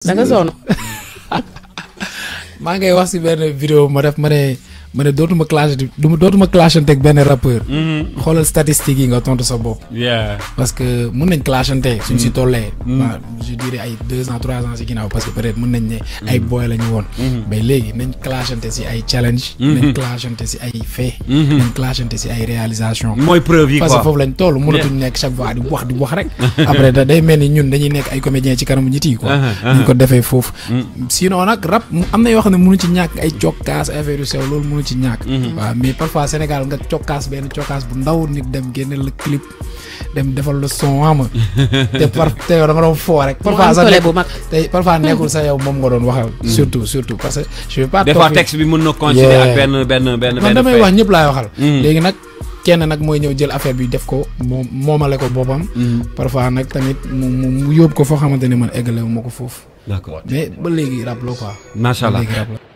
da nga sonn. maa ngay wax si benn vidéo ma def ma ne ma ne dootuma clash du dootuma clashante ak benn rappeur. xoolal statistiques yi nga tontu sa bopp. yeah parce que mun nañ clashante suñ si tollee. waaw je dirais ay deux ans trois ans si ginnaaw parce que peut-être mun nañ ne. ay boy la ñu woon. mais léegi nañ clashante si ay challenge. nañ clashante si ay fait. nañ clashante si ay réalisation mooy preuve yi parce que quoi foofu lañ toll mënatuñ nekk chaque fois di wax di wax rek. après da day mel ni ñun dañuy nekk ay comédiens ci kanamu nit yi quoi. ñu ko defee foofu. sinon nag rap am na yoo xam ne mënu ci ñàkk ay cokkaas affaire yu sew loolu mënu ci ñàkk. waaw mais parfois Sénégal nga cokkaas benn cokkaas bu ndaw nit dem génne la clip dem defal la son ama te par te yow da nga doon foo rek. mu am parfois sax tole nekk- bu mag. tey parfois nekkul sax yow moom nga doon waxal. surtout surtout parce que je vais pas. des toog fois fi- texte bi mën na coïncider Yeah. ak benn benn benn man benn damay fait. wax ñëpp laay waxal. Mm. léegi nag kenn nag mooy ñëw jël affaire bi def ko moom moomale ko boppam. parfois nag tamit mu mu mu yóbbu ko foo xamante ne man eggale wu ma ko foofu. d'accord mais ba léegi rap la quoi. macha allah ba léegi rap la.